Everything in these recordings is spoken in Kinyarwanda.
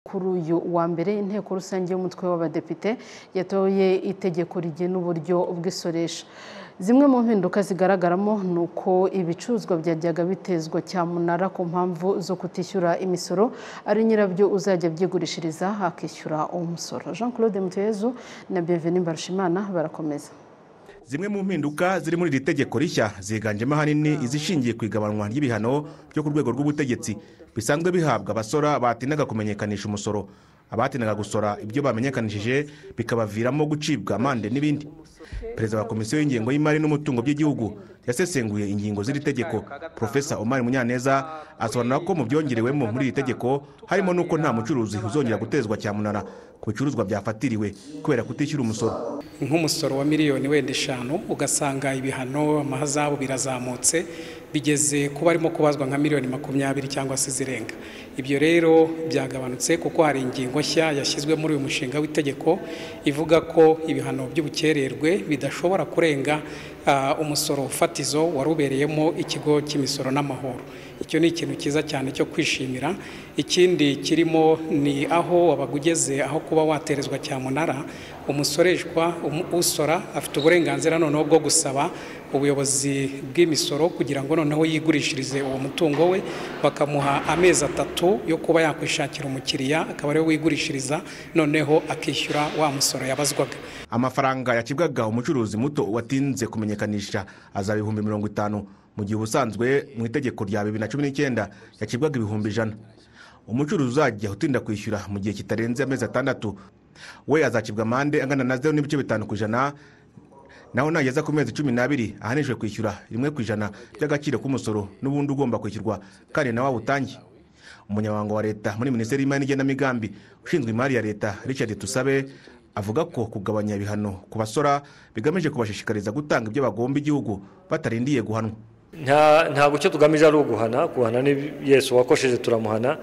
Kuri uyu wa mbere inteko rusange y'umutwe w'abadepite yatoye itegeko rigena uburyo bw'isoresha zimwe mu mpinduka zigaragaramo ni uko ibicuruzwa byajyaga bitezwa cyamunara ku mpamvu zo kutishyura imisoro ari nyirabyo uzajya abyigurishiriza akishyura uwo musoro jean claude mutuyezu na bienvenue mbarushimana barakomeza zimwe mu mpinduka ziri muri iri tegeko rishya ziganjemo ahanini izishingiye ku igabanwa ry'ibihano byo ku rwego rw'ubutegetsi bisanzwe bihabwa abasora batindaga kumenyekanisha umusoro abatindaga gusora ibyo bamenyekanishije bikabaviramo gucibwa amande n'ibindi perezida wa komisiyo y'ingengo y'imari n'umutungo by'igihugu yasesenguye ingingo z'iri tegeko profesa omari munyaneza asobanura ko mu byongerewemo muri iri tegeko harimo n'uko nta mucuruzi uzongera gutezwa cyamunara ku bicuruzwa byafatiriwe kubera kutishyura umusoro nk'umusoro wa miliyoni wenda eshanu ugasanga ibihano amahazabu birazamutse bigeze kuba arimo kubazwa nka miliyoni makumyabiri cyangwa se zirenga ibyo rero byagabanutse kuko hari ingingo nshya yashyizwe muri uyu mushinga w'itegeko ivuga ko ibihano by'ubukererwe bidashobora kurenga umusoro fatizo wari ubereyemo ikigo cy'imisoro n'amahoro icyo ni ikintu cyiza cyane cyo kwishimira ikindi kirimo ni aho wabaga ugeze aho kuba waterezwa cyamunara umusoreshwa usora afite uburenganzira noneho bwo gusaba ubuyobozi bw'imisoro kugira ngo noneho yigurishirize uwo mutungo we bakamuha amezi atatu yo kuba yakwishakira umukiriya akaba ariwe wigurishiriza noneho akishyura wa musoro yabazwaga amafaranga yacibwaga umucuruzi muto watinze kumenyekanisha azaba ibihumbi mirongo itanu mu gihe ubusanzwe mu itegeko rya bibiri na cumi n'icyenda yacibwaga ibihumbi ijana umucuruzi uzajya utinda kwishyura mu gihe kitarenze amezi atandatu we azacibwa amande angana na zeru n'ibice bitanu ku ijana naho nageza ku mezi cumi n'abiri ahanishwe kwishyura rimwe ku ijana ry'agaciro k'umusoro n'ubundi ugomba kwishyurwa kandi nawe awutange umunyamabanga wa leta muri minisiteri y'imari n'igenamigambi ushinzwe imari ya leta richard tusabe avuga ko kugabanya ibihano ku basora bigamije kubashishikariza gutanga ibyo bagomba igihugu batarindiye guhanwa ntabwo icyo tugamije ari uguhana guhana ni yesu wakosheje turamuhana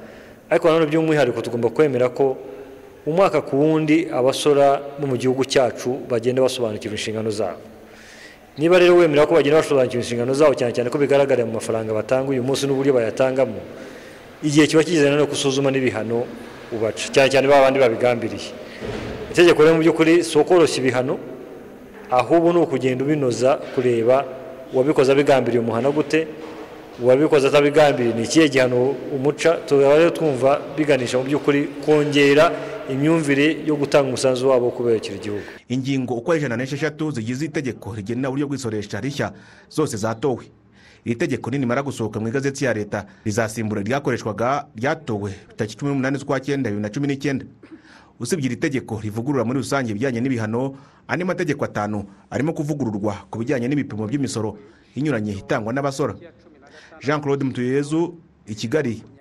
ariko nanone by'umwihariko tugomba kwemera ko umwaka ku wundi abasora bo mu gihugu cyacu bagenda basobanukirwa inshingano zabo niba rero wemera ko bagenda basobanukirwa inshingano zabo cyane cyane ko bigaragarira mu mafaranga batanga uyu munsi n'uburyo bayatangamo igihe kiba kigeze no gusuzuma n'ibihano ubaca cyane cyane ba bandi babigambiriye itegeko rero mu by'ukuri si ukoroshya ibihano ahubwo ni ukugenda ubinoza kureba uwabikoze abigambiriye umuhano gute uwabikoze atabigambiriye ni ikihe gihano umuca tukaba rero twumva biganisha mu by'ukuri kongera imyumvire yo gutanga umusanzu wabo kubera igihugu ingingo uko ari ijana n'esheshatu zigize itegeko rigena uburyo bw'isoresha rishya zose zatowe iri tegeko nimara gusohoka mu igazeti ya leta rizasimbura ryakoreshwaga ryatowe tariki cumi n'umunani z'ukwa cyenda bibiri na cumi n'icyenda usibye iri tegeko rivugurura muri rusange ibijyanye n'ibihano andi mategeko atanu arimo kuvugururwa ku bijyanye n'ibipimo by'imisoro inyuranye itangwa n'abasora jean claude mutuyezu i kigali